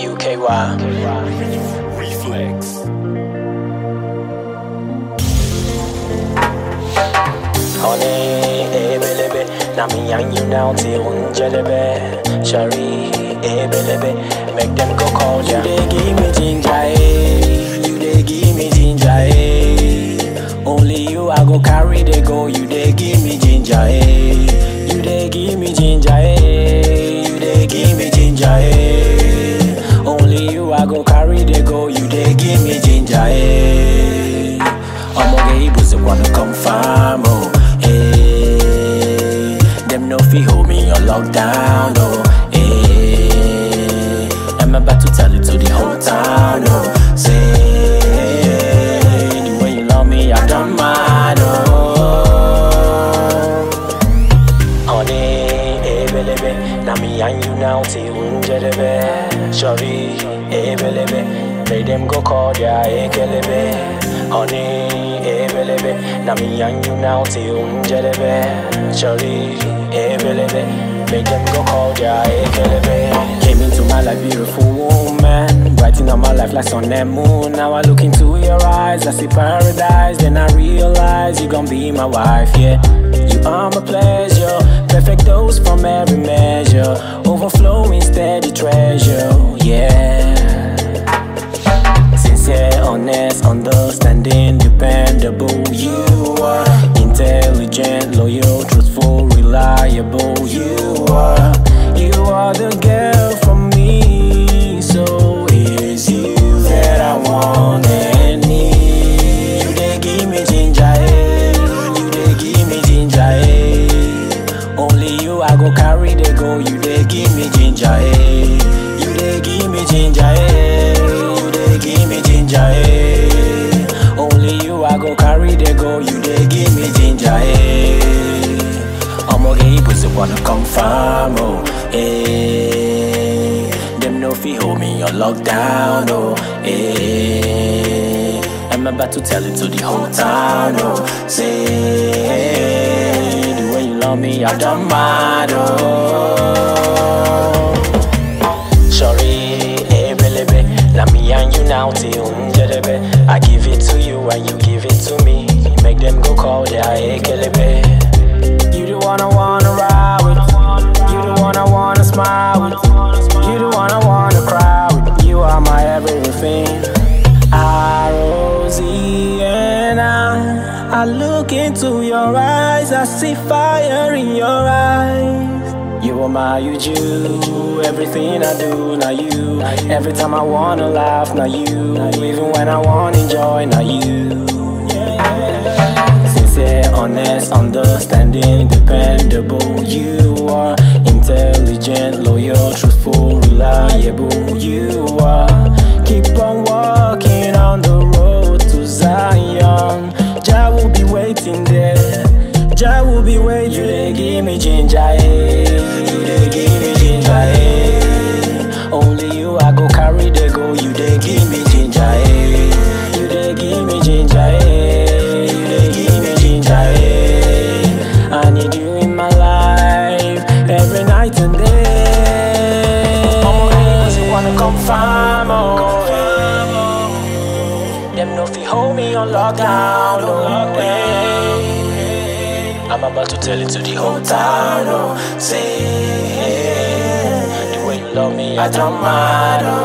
UKY. Reflex. Honey, eh, baby, now me and you now till unjelebe. Shari, eh, baby, make them go call ya. You dey give me ginger, eh. You dey give me ginger, eh. Only you I go carry they go. You dey give me ginger, eh. You dey give me ginger, eh. You dey give me ginger, eh. Only you I go carry they go. You dey give me ginger, eh. Omoge Ibu's wanna confirm, oh, eh. Them no fi hold me on lockdown, oh, eh. I'm about to tell it to the whole town, oh, say the way you love me, I don't mind, oh. Honey, eh, baby, now me and you now till unjelebe. Shorty, eh, baby, make them go call ya, eh, kelebe. Honey, eh, baby, now me and you now till unjelebe. Shorty, eh, baby, make them go call ya, eh, kelebe. Came into my life, beautiful woman, brighten up my life like sun and moon. Now I look into your eyes, I see paradise, then I realize you gon' be my wife, yeah. You are my pleasure, perfect dose from every measure, overflowing steady treasure, yeah. Sincere, honest, understanding, dependable. You are intelligent, loyal, truthful, reliable. You are, you are the girl for me. So it's you that I want and need. You dey give me ginger, eh? You dey give me ginger, eh? Only you I go carry they go. You dey give me ginger, eh? You dey give me ginger, eh? You dey give me ginger, eh? Only you I go carry they go. You dey give me ginger, eh? Omoge Ibu's wanna confirm, oh, eh? Them no fi hold me on lockdown, oh, eh? I'm about to tell it to the whole town, oh, say the way you love me, I don't mind, oh. Sorry, eh, baby, now me and you now till unjelebe. I give it to you and you give it to me. Make them go call their eh, kelebe. You the one I wanna ride with. You the one I wanna smile with. You the one I wanna cry with. You are my everything. I, Rosie, and I, I look into your eyes. I see fire in your eyes. You are my you, everything I do, now you. Every time I wanna laugh, now you. Even when I wanna enjoy, now you. Sincere, honest, understanding, dependable. You are intelligent, loyal, truthful, reliable. You are. Keep on walking on the road to Zion. Jah will be waiting there. Jah will be waiting. You dey give me ginger, eh? You dey give me ginger, eh? Only you I go carry they go. You dey give me ginger, eh? You dey give me ginger, eh? You dey give me ginger, eh? I need you in my life every night and day. Always wanna confirm, oh, eh. Them no fi hold me on lockdown, no way. I'm about to tell it to the whole town, oh, say the way you love me, I don't mind, oh.